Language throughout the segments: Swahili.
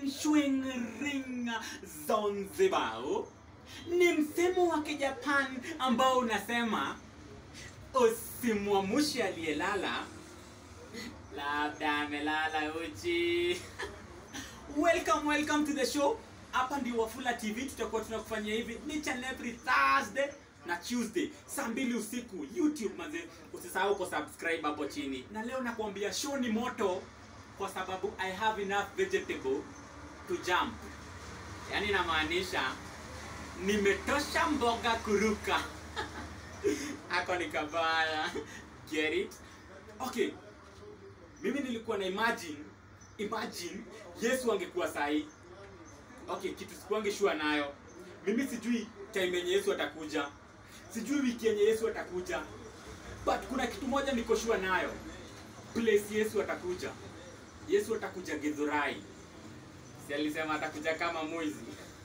Nshwingringa Zanzibar ni msemo wa Kijapan ambao unasema usimwamushe aliyelala, labda amelala uchi. welcome, welcome to the show. Hapa ndio Wafula TV, tutakuwa tunakufanyia hivi each and every Thursday na Tuesday saa mbili usiku YouTube manze, usisahau ku subscribe hapo chini. Na leo nakwambia show ni moto kwa sababu I have enough vegetable to jump. Yaani namaanisha nimetosha mboga kuruka. Hako ni kabaya. Get it? Okay. Mimi nilikuwa na imagine imagine Yesu angekuwa sahi. Okay, kitu sikuange sure nayo. Mimi sijui time yenye Yesu atakuja. Sijui wiki yenye Yesu atakuja. But kuna kitu moja niko sure nayo. Place Yesu atakuja. Yesu atakuja Githurai. Si alisema atakuja kama mwizi.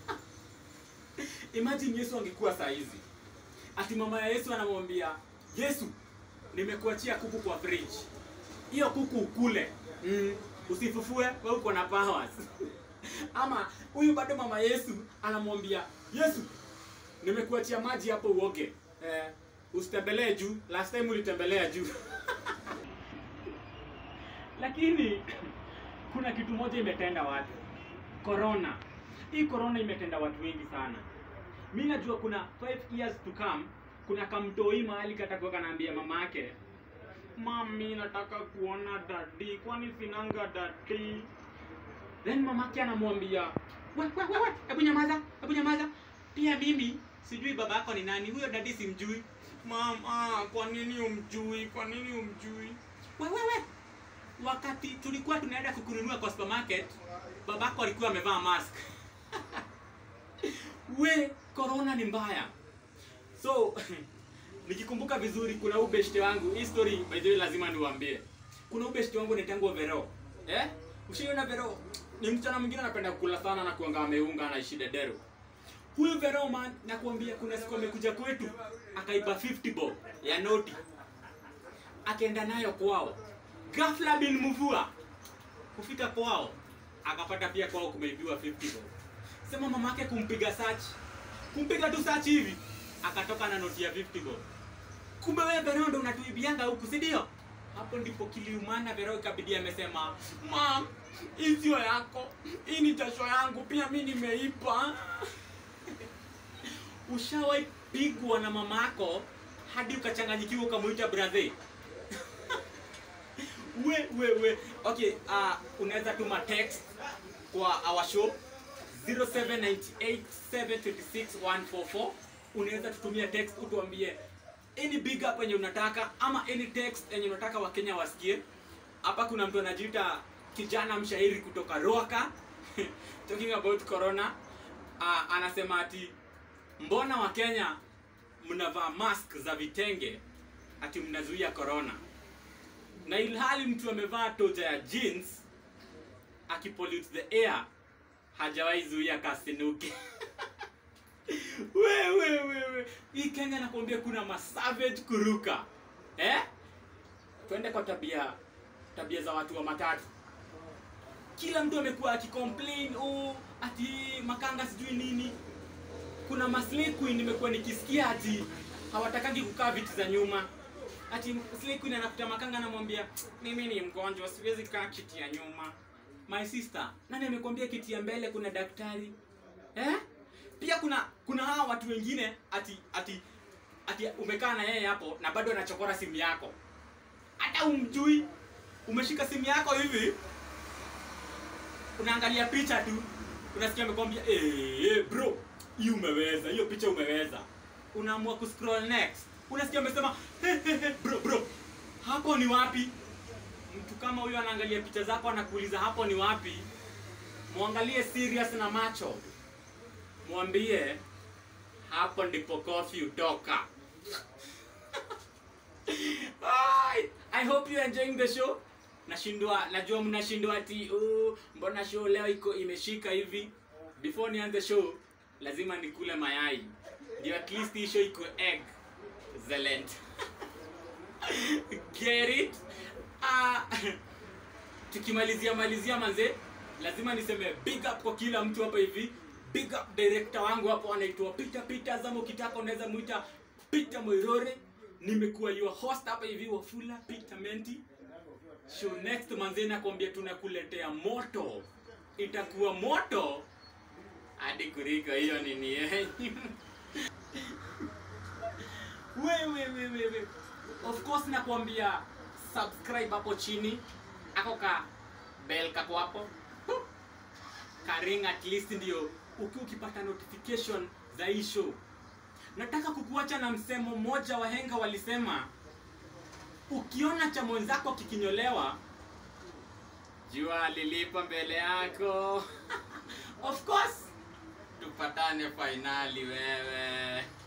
Imagine Yesu angekuwa saa hizi. Ati mama ya Yesu anamwambia, Yesu, nimekuachia kuku kwa fridge. Hiyo kuku ukule. Mm, usifufue, wewe uko na powers. Ama huyu bado mama Yesu anamwambia, Yesu, nimekuachia maji hapo uoge. Eh, usitembelee juu. Last time ulitembelea juu. Lakini kuna kitu moja imetenda watu. Corona. Hii corona imetenda watu wengi sana. Mi najua kuna 5 years to come, kuna kamtoi mahali katakuwa kanaambia mama yake, mami, nataka kuona dadi, kwani sinanga dadi? Then mamake anamwambia, we, we, we, we, hebu nyamaza, hebu nyamaza. Pia mimi sijui baba yako ni nani, huyo dadi simjui. Mama, kwa nini umjui? Kwa nini umjui? We, we, we. Wakati tulikuwa tunaenda kukununua kwa supermarket, babako alikuwa amevaa mask. we corona ni mbaya so nikikumbuka vizuri kuna ubeshte wangu hii story by the way lazima niwaambie kuna ubeshte wangu naitangwa vero eh ushaiona vero ni msichana mwingine anapenda kukula sana na kuanga ameunga anaishi dedero huyu vero man nakuambia kuna siku amekuja kwetu akaiba 50 bob ya noti akaenda nayo kwao ghafla bin mvua kufika kwao akapata pia kwao kumeibiwa 50 bob sema mamake kumpiga search kumpiga tu search hivi akatoka na noti ya 50 bob kumbe wewe Vero ndo unatuibianga huku si ndio hapo ndipo kiliumana Vero ikabidi amesema mam hii sio yako hii ni jasho yangu pia mi nimeipa ushawahi pigwa na mamako hadi ukachanganyikiwa ukamuita brother we we we okay uh, unaweza tuma text kwa our show 0798726144 unaweza tutumia text utuambie any big up yenye unataka ama any text yenye unataka wakenya wasikie hapa kuna mtu anajiita kijana mshairi kutoka roaka talking about corona uh, anasema ati mbona wakenya mnavaa mask za vitenge ati mnazuia corona na ilhali mtu amevaa toja ya jeans akipollute the air hajawahi zuia kasinuki wewe wewe hii kenya nakwambia kuna masavage kuruka eh twende kwa tabia tabia za watu wa matatu kila mtu amekuwa akicomplain oh, ati makanga sijui nini kuna maslay queen nimekuwa nikisikia ati hawatakangi kukaa viti za nyuma ati slay queen anakuta makanga anamwambia mimi ni mgonjwa siwezi kaa kiti ya nyuma my sister nani amekwambia kiti ya mbele kuna daktari eh pia kuna kuna hawa watu wengine ati ati ati umekaa na yeye hapo na bado anachokora simu yako hata umjui umeshika simu yako hivi unaangalia picha tu unasikia amekwambia eh bro hiyo umeweza hiyo picha umeweza unaamua kuscroll next unasikia amesema hey, hey, hey, bro bro hapo ni wapi mtu kama huyo anaangalia picha zako anakuuliza hapo ni wapi mwangalie serious na macho mwambie hapo ndipo kofi utoka Ai, i hope you are enjoying the show nashindwa najua mnashindwa ati oh, mbona show leo iko imeshika hivi before nianze show lazima nikule mayai ndio at least hii show iko egg excellent get it uh, tukimalizia malizia manze lazima niseme big up kwa kila mtu hapa hivi big up director wangu hapo anaitwa peter peter zama ukitaka unaweza muita peter moirore nimekuwa your host hapa hivi wafula peter menti show next manze nakwambia tunakuletea moto itakuwa moto hadi kuriko hiyo nini yenyu wewe wewe wewe of course nakwambia subscribe hapo chini ako ka bell kako hapo Huh. karing at least ndio uki ukipata notification za hii show nataka kukuacha na msemo mmoja wahenga walisema ukiona cha mwenzako kikinyolewa jua lilipo mbele yako of course tupatane fainali wewe